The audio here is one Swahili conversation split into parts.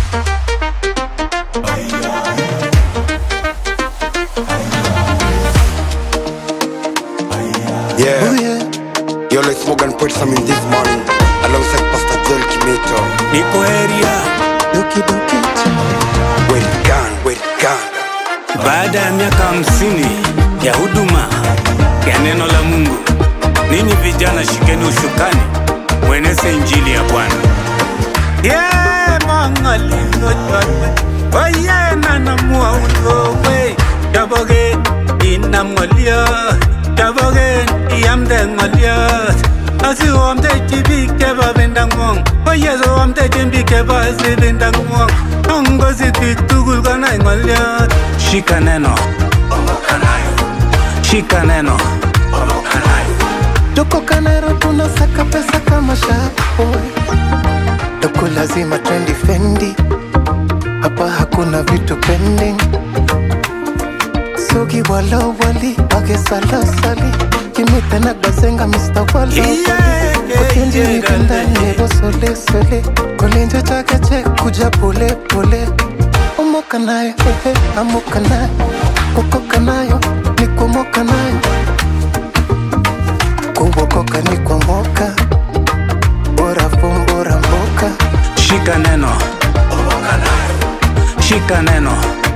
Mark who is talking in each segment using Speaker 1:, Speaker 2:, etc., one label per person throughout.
Speaker 1: Yeah.
Speaker 2: Oh yeah,
Speaker 1: Yo, let's smoke and put some in this morning. Alongside Pastor Joel Kimeto.
Speaker 3: niko area
Speaker 2: doki doki cha.
Speaker 1: Where it gone, where it gone.
Speaker 3: baada ya miaka hamsini ya huduma ya neno la Mungu. Ninyi vijana, shikeni ushukani, mweneze injili ya Bwana. Yeah, mangalingo chotwe oye nanamua ulowe chabogen inam ngoliot chabogen iamde ngoliot asiomtechi biik chebo bendangwong oye soomtechi biik chebo sibindangwong ongosit biik tugul konai ngoliot shika neno shika neno
Speaker 2: Tuko Kanero tunasaka pesa kama shaboy. Tuko lazima trendi fendi. Hapa hakuna vitu pending. Sogi wala wali age sala sali. Kimita na bazenga Mr. Wala
Speaker 3: Yeah,
Speaker 2: wali.
Speaker 3: yeah,
Speaker 2: Okenji
Speaker 3: yeah,
Speaker 2: nikenda
Speaker 3: yeah.
Speaker 2: nebo sole sole. Kolenjo chake che kuja pole pole. Omoka nayo, hehe, amoka nayo. Kukoka nayo, ni kumoka nayo. kuokoka ni kuomoka bora fumbora mboka
Speaker 3: shika neno shika neno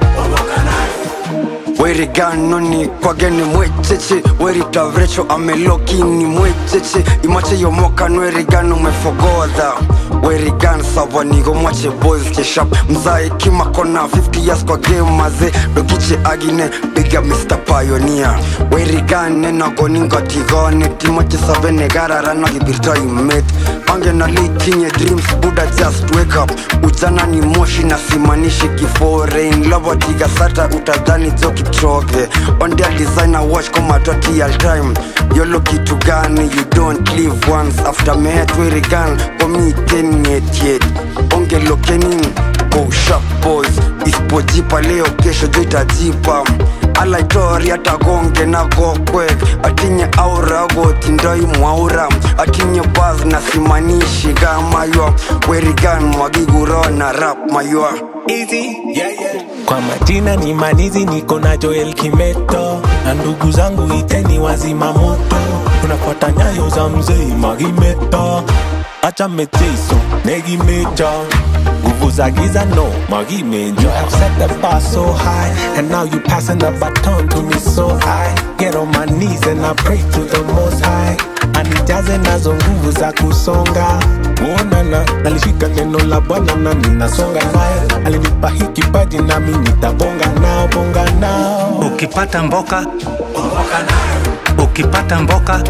Speaker 1: werigano ni kwageni mwecheche weritavrecho amelokini mwecheche imache yomoka nwerigano mwefogodha werigan savanigo mwache boys cheshap mzae kimakona 50 years kwa game maze dogiche agine biga mr pioneer werigan nenagoningotigone timoche sabene gararano gibirto imet angena litinye dreams buda just wake up ujana ni moshi na simanishi kiforein lobotiga sata utadhani jo kitroge ondia designer watch komatoti al time yolo kitu gani you don't live once after mehetwerigan komitenietiet ongelokenin go sharp boys isipojipa leo kesho jo itajipa alaitori atagonge na gokwek atinye aura gotindoi mwaura atinye bas na simanishi gamaywa werigan mwagiguro na rap maywa
Speaker 4: Kwa majina ni Manizi, niko na Joel Kimeto na ndugu zangu iteni wazima moto, tunafuata nyayo za mzee Magimeto. Acha mechezo negi mecha nguvu za giza no Magimejo. You have set the bar so high and now you passing the baton to me so high. Get on my knees and I pray to the most high. Anijaze nazo nguvu za kusonga kuonana nalishika neno la bwana na ninasonga naye alinipa hii kipaji nami nitabonga nao bonga nao
Speaker 3: ukipata mboka ukipata mboka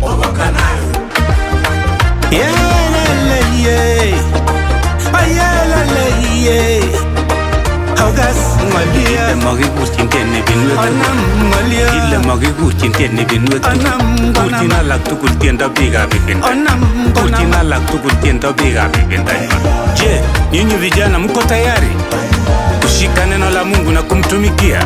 Speaker 3: Yeleleye. Ayeleleye. Augas ngolia. Ile makikusin tieni binwek. Ile makikusin tieni binwek. Kutin alak tugul tiendo biikab ibinda. Kutin alak tugul tiendo biikab ibinda. Je, nyinyi vijana mko tayari kushika neno la Mungu na kumtumikia?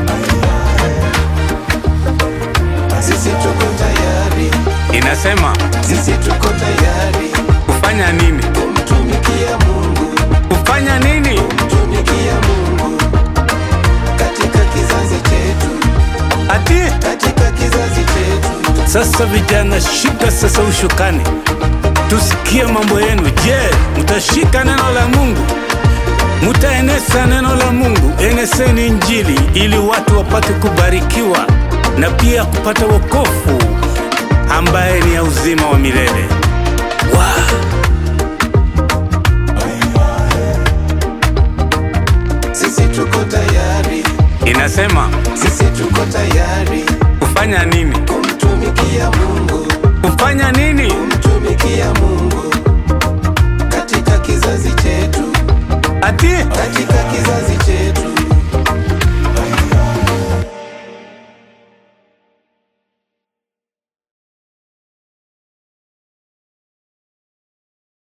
Speaker 2: sisi tuko tayari
Speaker 3: Inasema
Speaker 2: sisi tuko tayari
Speaker 3: kufanya nini?
Speaker 2: kumtumikia mungu
Speaker 3: Kufanya nini?
Speaker 2: kumtumikia mungu katika kizazi chetu
Speaker 3: Ati
Speaker 2: katika kizazi chetu
Speaker 3: Sasa vijana, shika sasa ushukani, tusikie mambo yenu. Je, mtashika neno la Mungu? Mtaeneza neno la Mungu? Eneseni Injili ili watu wapate kubarikiwa na pia kupata wokovu ambaye ni ya uzima wa milele. Wow.
Speaker 2: sisi tuko tayari
Speaker 3: Inasema
Speaker 2: sisi tuko tayari
Speaker 3: kufanya nini?
Speaker 2: kumtumikia mungu
Speaker 3: Kufanya nini?
Speaker 2: kumtumikia mungu katika kizazi chetu
Speaker 3: Ati
Speaker 2: katika kizazi